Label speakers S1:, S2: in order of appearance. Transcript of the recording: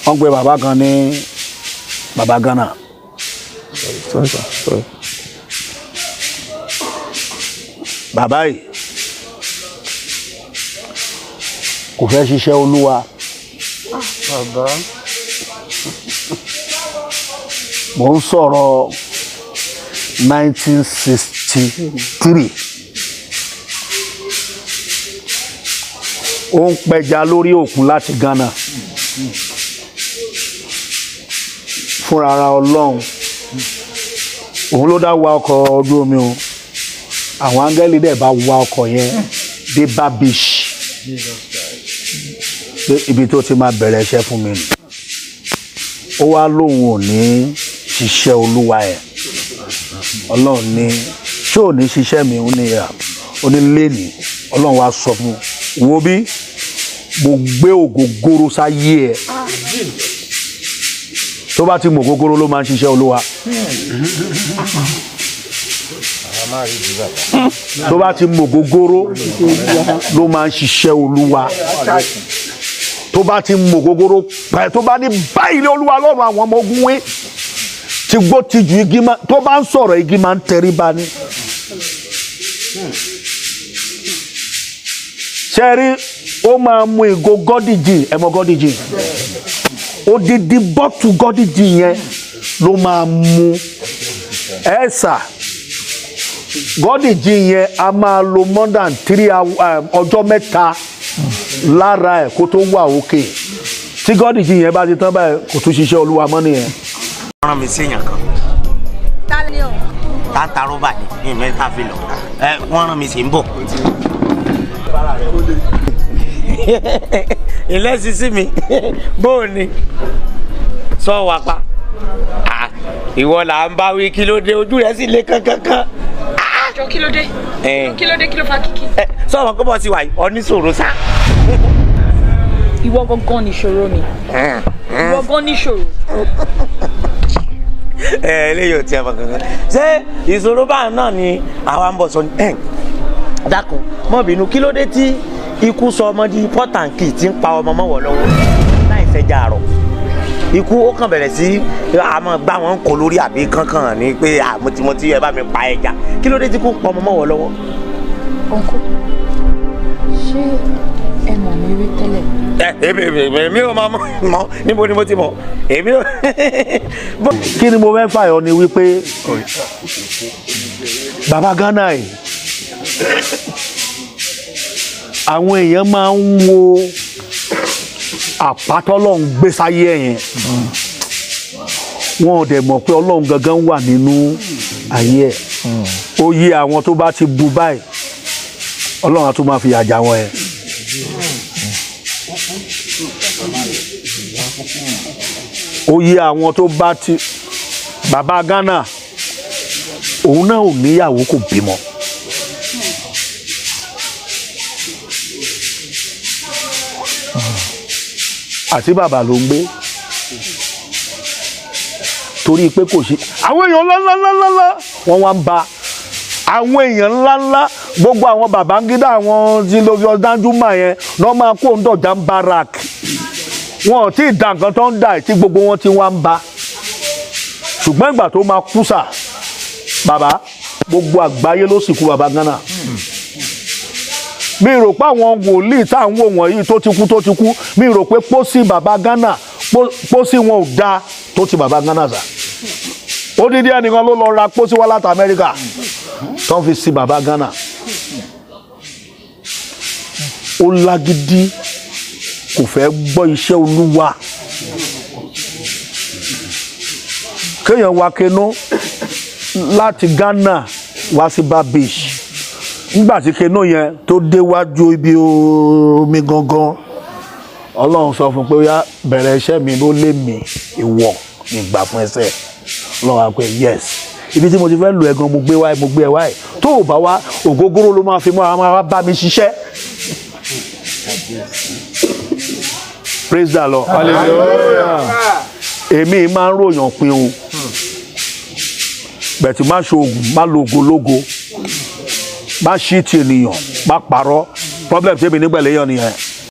S1: wọ́n pe bàbá kan ní bàbá Ghana
S2: sorry sir sorry.
S1: bàbá yìí kò fẹ́ ṣiṣẹ́ olúwa
S2: bàbá
S1: mò ń sọ̀rọ̀ 1963 ó ń pẹja lórí òkun láti Ghana fúnra ara ọlọ́run òun ló dá wa ọkọ̀ ojú omi o àwọn áńgẹ́lì dẹ̀ bá wa ọkọ̀ yẹn dé babish pé ibi tó ti máa bẹ̀rẹ̀ iṣẹ́ fún mi nù ó wá lóun ò ní ṣiṣẹ́ olúwa ẹ̀ ọlọ́run ní ṣé ò ní ṣiṣẹ́ mi ó ní à ó ní lẹ́nìí ọlọ́run wá sọ fún un wo bí mo gbé ògógóró sáyé ẹ̀ tó bá ti mọ ògógóró ló máa ń ṣiṣẹ́ olúwa tó bá ti mọ ògógóró ló máa ń ṣiṣẹ́ olúwa tó bá ti mọ ògógóró pẹ́ tó bá ní báyìí ní olúwa lọ́rùn àwọn ọmọ ogun wé tí gbó ti ju igi máa tó bá ń sọ̀rọ̀ igi máa ń tẹríba ni. sẹ́rí ó máa mu ìgò gọ́díjì ẹ mọ gọ́díjì odidi bọ́tù gọ́díjì yẹn ló máa mu ẹ sà gọ́díjì yẹn a máa lo more than three hours ọjọ́ mẹ́ta lára ẹ̀ kó tó wà òkè tí gọ́díjì yẹn bá ti tán báyìí kò tún ṣiṣẹ́ olúwa mọ́ nìyẹn.
S3: wọ́n rán mi sí èèyàn kan
S4: ta ni o.
S3: táńtà rọ́bà ní ní mẹ́ta fi lọ ẹ wọ́n rán mi sí ń bọ̀. ilé sisi mi bó o ní sọ wà pa Ah, ìwọ là ń bá wí kí ló dé ojú rẹ sì le kankankan
S4: àjọ kí ló dé
S3: Eh.
S4: kí ló dé kí ló fa kíkì.
S3: ẹ sọ wọn kó bọ sí wa yìí oníṣòro sá.
S4: ìwọ gangan níṣòro mi ìwọ gan níṣòro.
S3: ẹ eléyìí ò tiẹ̀ mọ̀ kankan ṣé ìṣòro báyìí náà ni àwa ń bọ̀ sọ ẹ dákun mọ́ bínú kí ló dé tí ikú sọ ọmọ di pọ́tàǹkì tí ń pa ọmọ mọ́wọ́ lọ́wọ́ láì fẹjà àrọ̀ ikú ó kàn bẹ̀rẹ̀ sí àmọ́ gbá wọn kò lórí àbí kankan ní pé àmọ́tímọ́tí ẹ bá mi pa ẹja kí ló dé tí kú ń pa ọmọ mọ́wọ́ lọ́wọ́.
S5: ọ̀nkú ṣé ẹ mọ̀ mí rí tẹ́lẹ̀
S3: ẹ èmi èmi èmi ò máa mọ níbo ni mo ti mọ èmi ò. bó-
S1: kí ni mo fẹ́ fàyọ ni wípé baba Ghana yìí àwọn èèyàn máa ń wo àpátọ́lọ́hún gbé sáyé ẹ̀ yẹn wọn ò dẹ̀ mọ̀ pé ọlọ́run gangan wà nínú ayé ẹ̀ ó yí àwọn tó bá ti bu báyìí ọlọ́run á tún máa fi àjà wọn ẹ̀. ó yí àwọn tó bá ti bàbá Ghana òun náà ò níyàwó kò bímọ. àti bàbá ló ń gbé torí pé kò sí àwọn èèyàn ńláńláńláńlá wọn wá ń ba àwọn èèyàn ńláńlá gbogbo àwọn Babangida àwọn tí lórí Danjuma yẹn lọ́ máa kó ń dọ̀jà ń barak wọn ò tí ì da nǹkan tó ń dà tí gbogbo wọn ti wá ń ba ṣùgbọ́n ìgbà tó máa kú sà bàbá gbogbo àgbáyé ló sì kú bàbá Ghana mi rò pé àwọn wòlíì tá à ń wò wọ̀nyí tó ti kú tó ti kú mi rò pé pósí bàbá Ghana pó- pósí wọn ò da tó ti bàbá Ghana sà odidi ẹnìkan ló lọ ra pósí wá láti Amẹ́ríkà tó ń fi sí bàbá Ghana ó lágídí kò fẹ́ gbọ́ iṣẹ́ olúwa kéèyàn wá kenú láti Ghana wá sí babish nígbà tí kenú yẹn tó déwájú ibi omi gangan ọlọ́run sọ fún un pé ó yá bẹ̀rẹ̀ iṣẹ́ mi ló lé mi ìwọ ìgbà fún ẹsẹ̀ ọlọ́run á pé yes ibi tí mo ti fẹ́ lu ẹ̀gan mo gbé wáyé mo gbé ẹ wáyé tó o bá wá ògógóró ló máa fi mọ́ àwọn máa bá mi ṣiṣẹ́ praise the lord èmi máa ń ròyàn pin o bẹ̀tì má ṣoògùn má lo ògológo má ṣí ti ènìyàn má parọ́ problem tèmi nígbà lẹ́yìn nìyẹn